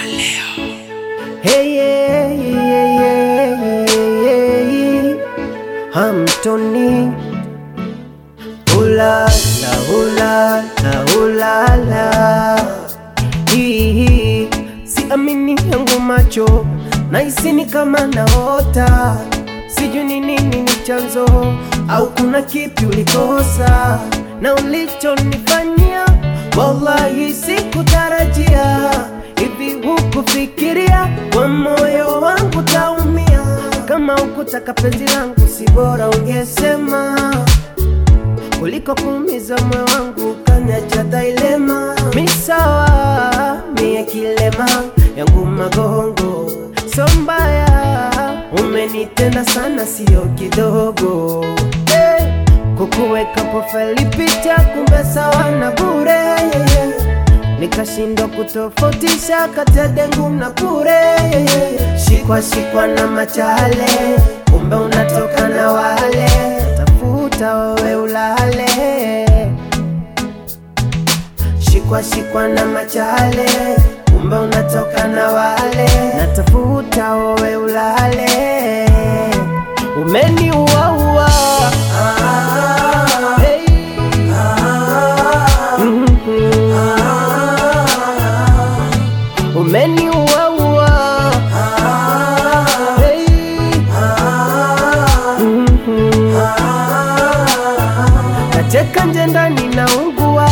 Hey, yeah, yeah, yeah, yeah, yeah. Hamtoni ulala ulala ulala Hii, siamini yangu macho nahisi ni kama naota sijui ni nini ni chanzo au kuna kipi ulikosa na ulichonifanyia wallahi sikutarajia hivi hukufikiria kwa moyo wangu taumia kama ukutaka penzi langu si bora ungesema kuliko kuumiza moyo wangu kanyacha dailema misawa mie kilema yangu magongo so mbaya umenitenda sana sio kidogo hey, kukuweka profile picha kumbe sawa na bure yeah, yeah. nikashindwa kutofautisha kati ya dengu na bure yeah, yeah. shikwa shikwa na machale kumbe unatoka na wale tafuta wewe ulale shikwa shikwa na machale kumbe unatoka na wale natafuta wewe ulale umeniuaua hey. Mhm. umeniuaua hey. Mhm. nacheka nje ndani naungua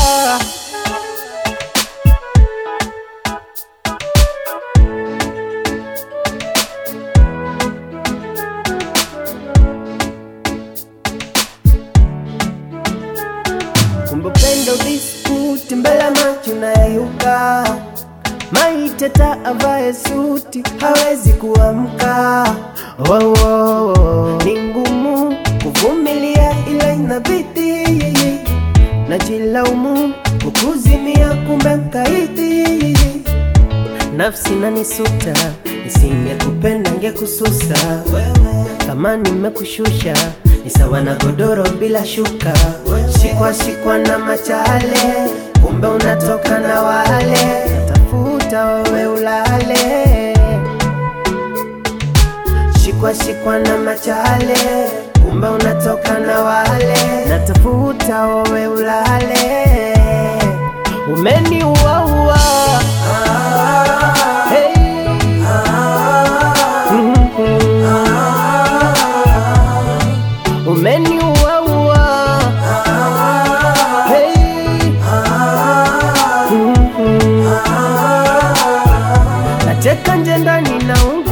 kumbe upendo biskuti mbele macho nayeyuka maiteta avae suti hawezi kuamka oh, oh, oh. ni ngumu kuvumilia ila inabidi najilaumu kukuzimia kumbe mkaidi nafsi nanisuta nisingekupenda ngekususa kama nimekushusha ni sawa na godoro bila shuka shikwa shikwa na machale kumbe unatoka na wale tafuta wewe ulale shikwa shikwa na machale kumbe unatoka na wale natafuta wewe ulale umeniuaua hey. Mhm. umeniuaua hey. Mhm. nacheka nje ndani naunga